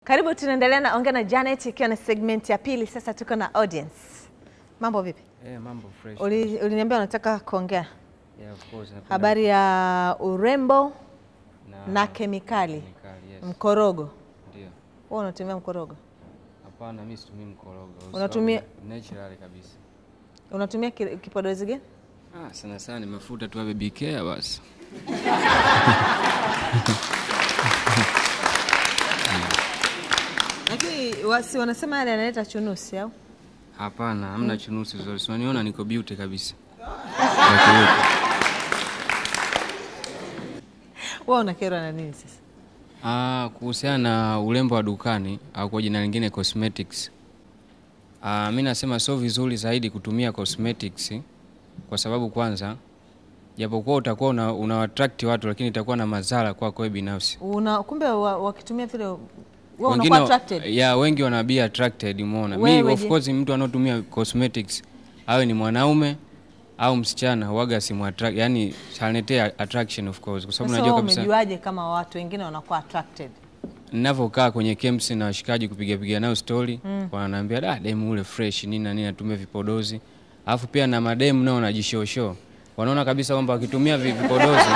Karibu, tunaendelea na ongea na Janet ikiwa na segment ya pili. Sasa tuko na audience. Mambo vipi? Eh, mambo fresh. Uli- Uliniambia unataka kuongea Yeah, of course. napenda habari ya urembo na, na kemikali, kemikali, yes. mkorogo. Ndio. Wewe unatumia mkorogo? Hapana, mimi situmii mkorogo. kwa Unatumia- sababu natural kabisa. Unatumia ki- kipodozi gani? Ah, sana sana ni mafuta tu ya baby care basi. Lakini wasi wanasema yale yanaleta chunusi au? Hapana, hamna chunusi zote. Si unaniona niko beauty kabisa. Lakini Wewe unakerwa na nini sasa? Ah, kuhusiana na urembo wa dukani au kwa jina lingine cosmetics. Ah, mi nasema sio vizuri zaidi kutumia cosmetics kwa sababu kwanza japokuwa utakuwa una, una attract watu lakini itakuwa na madhara kwako wewe binafsi. Una kumbe wa- wakitumia vile wewe unakuwa Wengine attracted. ya wengi wana be attracted umeona. Mi Wewe of je? course mtu anaotumia cosmetics awe ni mwanaume au msichana huaga simu attract, yani chaletea attraction of course kwa sababu Sasa najua wewe kabisa umejuaje kama watu wengine wanakuwa attracted? ninavyokaa kwenye camps na washikaji kupiga piga nao story mm. wananiambia da demu ule fresh nini na nini natumia vipodozi alafu pia na mademu nao wanajishosho wanaona kabisa kwamba wakitumia vi- vipodozi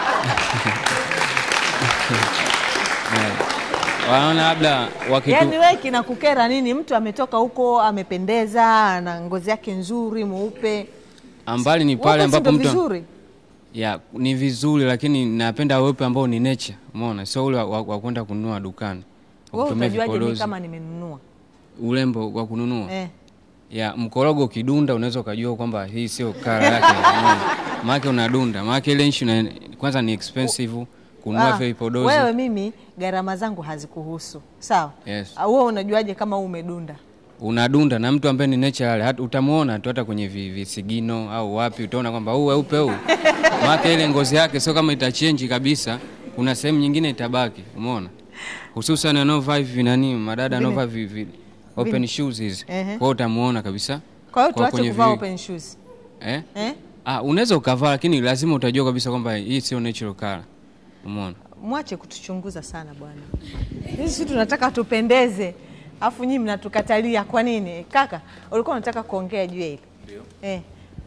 Yeah. wanaona labda wakitu... Yaani wewe kinakukera nini? Mtu ametoka huko amependeza, ana ngozi yake nzuri, mweupe. ambali ni pale Weupe si ambapo ndo mtu vizuri. ya ni vizuri lakini napenda weupe ambao ni nature umeona sio ule wa, wa, wa kwenda kununua dukani wa Wewe kutumia utajuaje mimi vipodozi. kama nimenunua? urembo wa kununua Eh. ya mkorogo ukidunda unaweza ukajua kwamba hii sio kara yake umeona? maake unadunda maake ile nchi una- kwanza ni expensive kununua Ah, vile vipodozi wewe mimi gharama zangu hazikuhusu. Sawa? Yes. Ah, Wewe unajuaje kama wewe umedunda? unadunda na mtu ambaye ni natural hata utamuona tu hata kwenye vi- visigino au wapi utaona kwamba huu weupe huu maake ile ngozi yake sio kama itachenji kabisa kuna sehemu nyingine itabaki umeona hususan anaovaa hivi nani madada Vile- anaovaa vi- vi- open shoes hizi Ehe. kwa hiyo utamuona kabisa Kwa hiyo Kwa tuache kwenye kuvaa vi- open shoes. eh? Eh? Ah, unaweza ukavaa lakini lazima utajua kabisa kwamba hii sio natural color. Umeona? Mwache kutuchunguza sana bwana. Sisi tunataka tupendeze. Alafu nyinyi mnatukatalia kwa nini? Kaka, ulikuwa unataka kuongea juu ya hili? Ndio. Eh.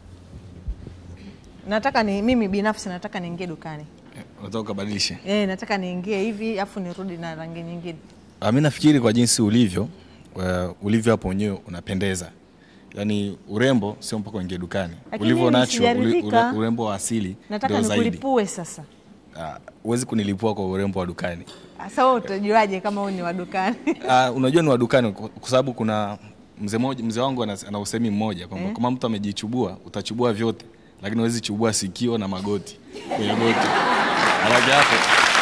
Nataka ni mimi binafsi nataka niingie dukani. unataka ukabadilishe. Eh, nataka niingie hivi afu nirudi na rangi nyingine. Ah, mi nafikiri kwa jinsi ulivyo uh, ulivyo hapo wenyewe unapendeza, yaani urembo sio mpaka uingie dukani. Lakini Ulivyo mimi nacho ule, sijaridhika. ule, urembo wa asili Nataka ndio zaidi. nikulipue sasa. Ah, Huwezi kunilipua kwa urembo wa dukani. Sasa wewe utajuaje kama wewe ni wa dukani? Ah, unajua ni wa dukani kwa kwa sababu kuna mzee mmoja mzee wangu ana, ana usemi mmoja kwamba kama mtu amejichubua utachubua vyote, lakini huwezi chubua sikio na magoti kwenye goti. Alafu hapo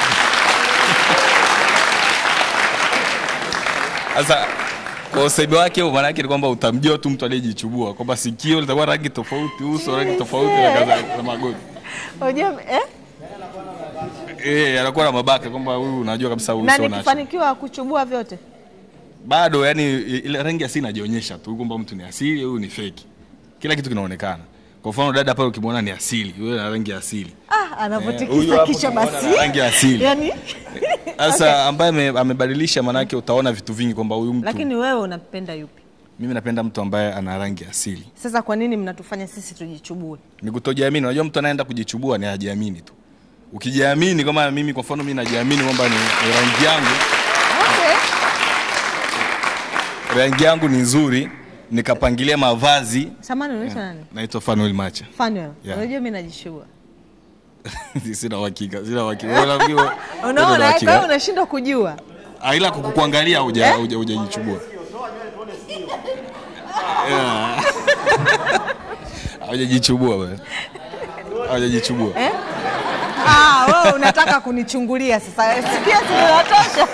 Sasa kwa usemi wake huo maana yake ni kwamba utamjua tu mtu aliyejichubua kwamba sikio litakuwa rangi tofauti, uso rangi tofauti na kadhalika na magoti. Unajua eh? Eh, anakuwa na mabaka kwamba huyu unajua kabisa huyu Na sio nacho. nikifanikiwa kuchubua vyote. Bado yani ile rangi asili inajionyesha tu kwamba mtu ni asili, huyu ni feki. Kila kitu kinaonekana. Kwa mfano dada pale ukimwona ni asili, yule ana rangi ya asili. Ah, Eh, huyu anavyotikisa hapo kichwa tunaona basi. ana rangi ya asili. Yaani Sasa ambaye ame- amebadilisha manake utaona vitu vingi kwamba huyu mtu lakini wewe unapenda yupi? mimi napenda mtu ambaye ana rangi ya asili. Sasa kwa nini mnatufanya sisi tujichubue? Ni kutojiamini. Unajua mtu anaenda kujichubua ni hajiamini tu. Ukijiamini kama mimi kwa mfano mimi najiamini kwamba ni, ni rangi yangu, Okay. rangi yangu ni nzuri, nikapangilia mavazi. Samani unaitwa nani? Naitwa Fanuel Macha. Fanuel. Yeah. Unajua mimi najishua. sina uhakika, sina uhakika. Wewe unaambiwa- wewe una Unaona, kwa uhakika. hiyo unashindwa kujua. Ah, ila kukuangalia huja huja hujajichubua. Yeah. Hujajichubua wewe. Hujajichubua. Ah, wewe unataka kunichungulia sasa. Sikia zinatosha.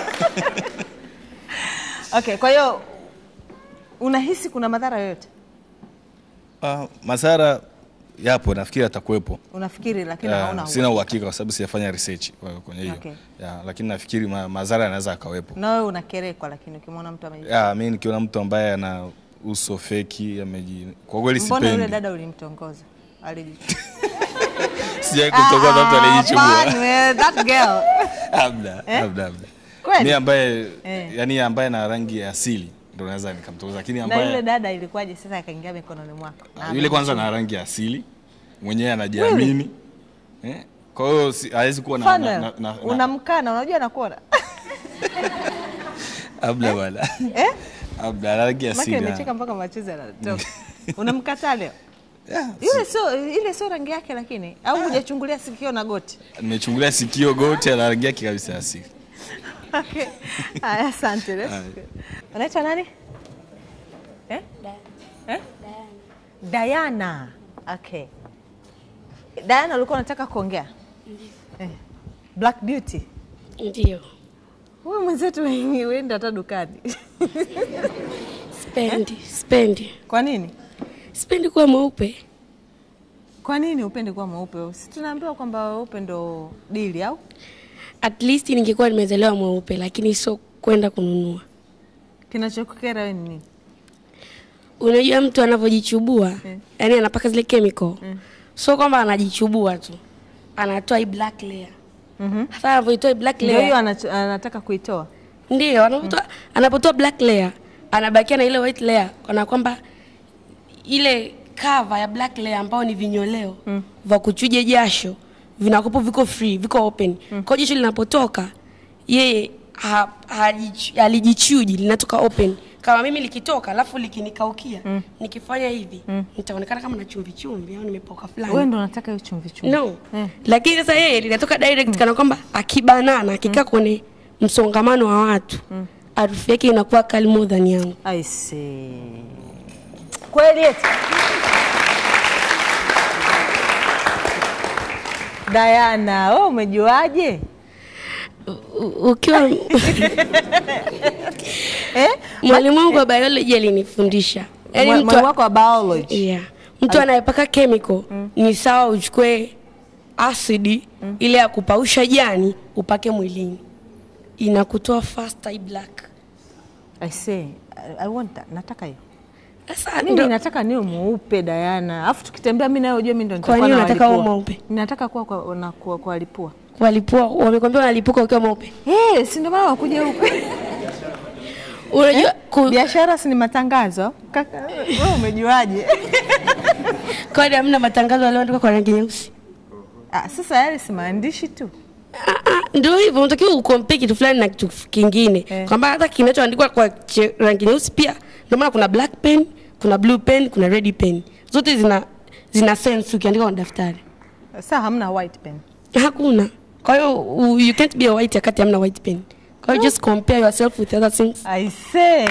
Okay, kwa hiyo unahisi kuna madhara yoyote? Ah, madhara yapo nafikiri atakuwepo. Unafikiri lakini Ah, hauna sina uhakika. uhakika kwa sababu sijafanya research kwa- kwenye hiyo. Okay. Ya, lakini nafikiri ma, madhara yanaweza akawepo. Na wewe unakerekwa lakini ukimwona mtu ameji. Ya, mimi nikiona mtu ambaye ana uso feki ameji kwa kweli Mbona yule sipendi. dada ulimtongoza? Aliji. Sijai kutoka mtu aliyejichubua. Fanuel, that girl. Labda, labda, labda. mi ambaye Eh. yani ambaye na rangi ya asili ndo naweza nikamtongoza lakini na yule ambaye dada ilikuwaje sasa akaingia mikononi mwako Na yule kwanza na rangi ya asili mwenyewe anajiamini eh? kwa hiyo si- hawezi kuwa na, na, Funnel, na, na, na, unamkana unajua nakuona abla bwana eh? abla ana rangi ya Maki asili nimecheka mpaka machozi yanatoka. Unamkataa leo? Yeah, Yule sio ile sio rangi yake lakini au hujachungulia sikio na goti. nimechungulia sikio goti ana rangi yake kabisa ya asili Okay. Haya, asante. let's Haya. go. Unaitwa nani? Eh? Eh? Diana. Okay. Diana ulikuwa unataka kuongea? Eh. Black Beauty. Ndio, Wewe mwenzetu uende hata dukani. spendi spendi Kwa nini? spendi kuwa mweupe. Kwa nini upende kuwa mweupe? Si tunaambiwa kwamba weupe ndo dili au? At least ningekuwa nimezaliwa mweupe, lakini sio kwenda kununua. Kinachokukera wewe ni nini? Unajua mtu anavyojichubua Mm. yani anapaka zile chemical sio kwamba anajichubua tu, anatoa hii black layer. Mhm. Sasa anavyoitoa hii black Ndio hiyo layer, anacho- anataka kuitoa. ndio anapotoa anapotoa black layer anabakia na ile white layer, kana kwamba ile cover ya black layer ambao ni vinyoleo mm. vya kuchuja jasho vinakopo viko free viko open mm. kwa hiyo jasho linapotoka yeye ha, hajichu- halijichuji linatoka open kama mimi likitoka alafu likinikaukia mm. nikifanya hivi mm. nitaonekana kama na chumvi chumvi au nimepoka fulani Wewe ndo unataka hiyo chumvi chumvi. no Mm. lakini sasa yeye linatoka direct kana kwamba akibanana akikaa kwenye msongamano wa watu harufu yake inakuwa kali more than yangu I see. Kweli eti? Diana, wewe umejuaje? U- ukiwa Eh? mwalimu wangu wa biology alinifundisha yaani Mwa- mtu, Mwalimu wako wa biology. yeah. mtu anayepaka chemical ni sawa uchukue asidi ile ya kupausha jani upake mwilini inakutoa fast eye black I see. I, I want that. Nataka hiyo. sasa Mimi ndo- nataka niwe mweupe Diana. Alafu tukitembea mimi nawe ujue mimi ndo Kwa nitakuwa nini na unataka uwe walipua. mweupe? Ninataka kuwa kwa na kuwa kwa walipua. walipua wamekwambia wanalipuka ukiwa mweupe Eh, si ndio maana wakuja huko. unajua ku- Biashara si ni matangazo. Kaka, wewe umejuaje? kwani hamna matangazo yaliyoandikwa kwa rangi nyeusi Ah, sasa yale si maandishi tu. Ah, ah, ndio hivyo unatakiwa ukompea kitu fulani na kitu kingine Eh. kwamba hata kinachoandikwa kwa che- rangi nyeusi pia ndio maana kuna black pen kuna blue pen kuna red pen zote zina zina sense ukiandika kwenye daftari Sasa hamna white pen. hakuna kwa hiyo u- you can't be a white akati hamna white pen kwa hiyo just compare yourself with other things I say.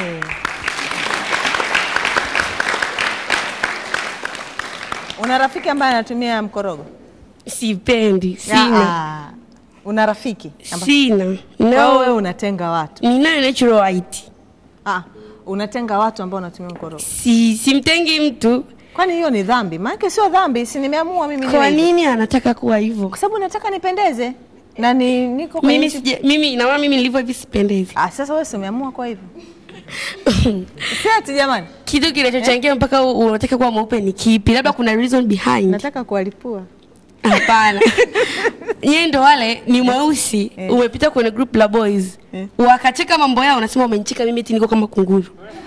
Una rafiki ambaye anatumia mkorogo? sipendi sina Ah, Una rafiki amba- sina Kwa hiyo wewe no unatenga watu. ninayo natural white Ah, unatenga watu ambao wanatumia mkorogo. si simtengi mtu Kwani hiyo ni dhambi? Maana sio dhambi, si nimeamua mimi niwe kwa hivyo. nini anataka kuwa hivyo Kwa sababu nataka nipendeze na ni niko kwenye mimi nchi- sija, mimi naona mimi nilivyo hivi sipendezi Ah, sasa wewe si umeamua kwa hivyo. Si ati jamani. kitu kinachochangia mpaka u- unataka kuwa mweupe ni kipi labda kuna reason behind Nataka kuwalipua. hapana yeye ndo wale ni mweusi umepita kwenye group la boys wakacheka mambo yao unasema umenicheka mimi eti niko kama kunguru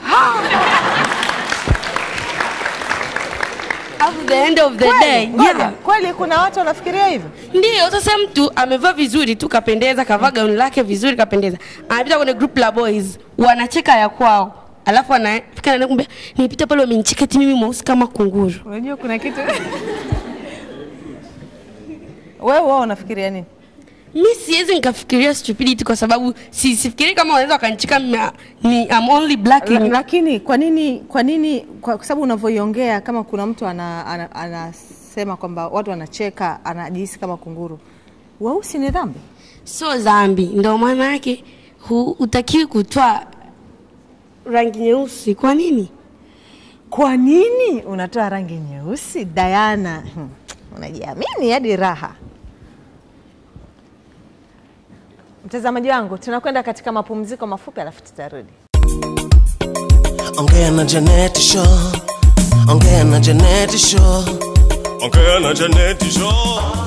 at the end of the day Kweli, ngoja, yeah. kweli kuna watu wanafikiria hivyo? Ndio, sasa mtu amevaa vizuri tu kapendeza, kavaa gauni lake vizuri kapendeza, anapita kwenye group la boys, wanacheka ya kwao, alafu anafika na nakumbia, nilipita pale wamenicheka eti mimi mweusi kama kunguru. Unajua kuna kitu wewe wao unafikiria nini? Mi siwezi nikafikiria stupidity kwa sababu si, sifikiri kama wanaweza wakanicheka mna- ni I'm only black La, in lakini kwa nini kwa nini kwa kwa sababu unavyoiongea kama kuna mtu ana, ana, anasema kwamba watu wanacheka anajihisi kama kunguru. Weusi ni dhambi? sio dhambi, ndio maana yake hu- hutakiwi kutoa rangi nyeusi. Kwa nini? Kwa nini unatoa rangi nyeusi Diana? Hmm. Unajiamini hadi raha. Mtazamaji wangu, tunakwenda katika mapumziko mafupi alafu tutarudi. Ongea na Janeti Show. Ongea na Janeti Show. Ongea na Janeti Show.